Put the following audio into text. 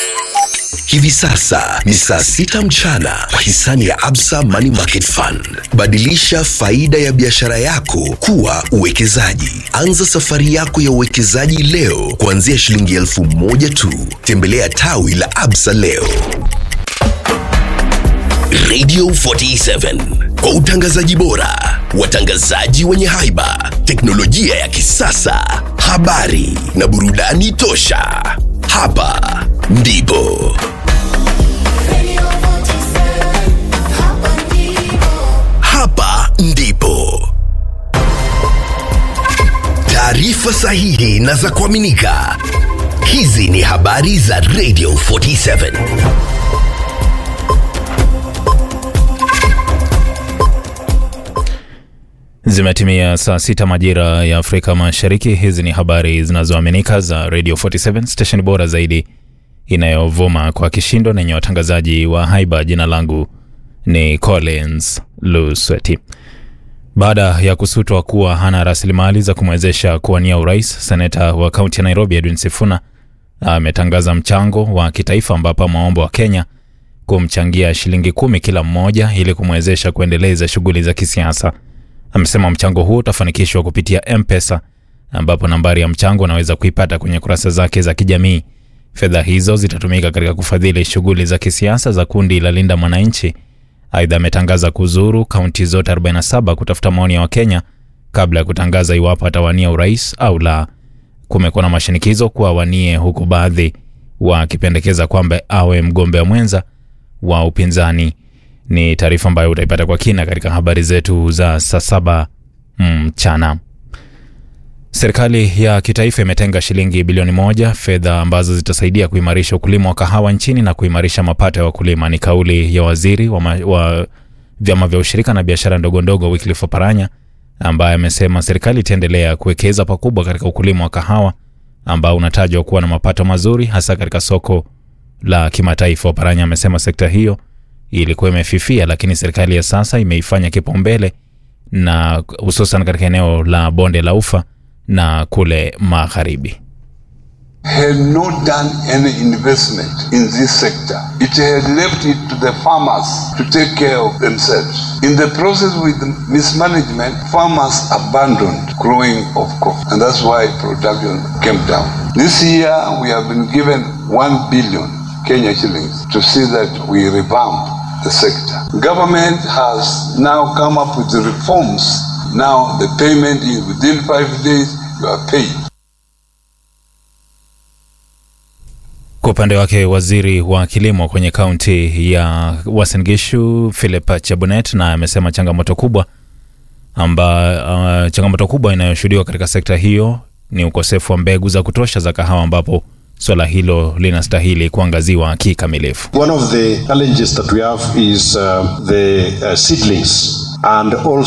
Hivi sasa ni saa sita mchana kwa hisani ya Absa Money Market Fund. Badilisha faida ya biashara yako kuwa uwekezaji. Anza safari yako ya uwekezaji leo kuanzia shilingi elfu moja tu. Tembelea tawi la Absa leo. Radio 47 kwa utangazaji bora, watangazaji wenye haiba, teknolojia ya kisasa, habari na burudani tosha. Hapa ndipo hapa ndipo taarifa sahihi na za kuaminika. Hizi ni habari za Radio 47. Zimetimia saa sita majira ya Afrika Mashariki. Hizi ni habari zinazoaminika za Radio 47 station bora zaidi inayovuma kwa kishindo na yenye watangazaji wa haiba. Jina langu ni Collins Lusweti. Baada ya kusutwa kuwa hana rasilimali za kumwezesha kuwania urais, seneta wa kaunti ya Nairobi Edwin Sifuna ametangaza mchango wa kitaifa ambapo maombo wa Kenya kumchangia shilingi kumi kila mmoja ili kumwezesha kuendeleza shughuli za kisiasa. Amesema mchango huo utafanikishwa kupitia M-Pesa ambapo nambari ya mchango unaweza kuipata kwenye kurasa zake za kijamii. Fedha hizo zitatumika katika kufadhili shughuli za kisiasa za kundi la Linda Mwananchi. Aidha, ametangaza kuzuru kaunti zote 47 kutafuta maoni ya Wakenya kabla ya kutangaza iwapo atawania urais au la. Kumekuwa na mashinikizo kuwa awanie, huku baadhi wakipendekeza kwamba awe mgombea mwenza wa upinzani. Ni taarifa ambayo utaipata kwa kina katika habari zetu za saa saba mchana. Serikali ya kitaifa imetenga shilingi bilioni moja, fedha ambazo zitasaidia kuimarisha ukulima wa kahawa nchini na kuimarisha mapato ya wakulima. Ni kauli ya waziri wa, ma, wa vyama vya ushirika na biashara ndogo ndogo Wycliffe Oparanya ambaye amesema serikali itaendelea kuwekeza pakubwa katika ukulima wa kahawa ambao unatajwa kuwa na mapato mazuri hasa katika soko la kimataifa. Oparanya amesema sekta hiyo ilikuwa imefifia, lakini serikali ya sasa imeifanya kipaumbele na hususan katika eneo la bonde la ufa na kule magharibi. had not done any investment in this sector. It had left it to the farmers to take care of themselves. In the process with mismanagement, farmers abandoned growing of coffee, and that's why production came down. This year, we have been given 1 billion Kenya shillings to see that we revamp the sector. Government has now come up with the reforms. Now the payment is within five days, you are paid. Kwa upande wake waziri wa kilimo kwenye kaunti ya Uasin Gishu Philip Chebunet na amesema changamoto kubwa amba, uh, changamoto kubwa inayoshuhudiwa katika sekta hiyo ni ukosefu wa mbegu za kutosha za kahawa ambapo swala hilo linastahili kuangaziwa kikamilifu. One of the challenges that we have is uh, the uh, seedlings and also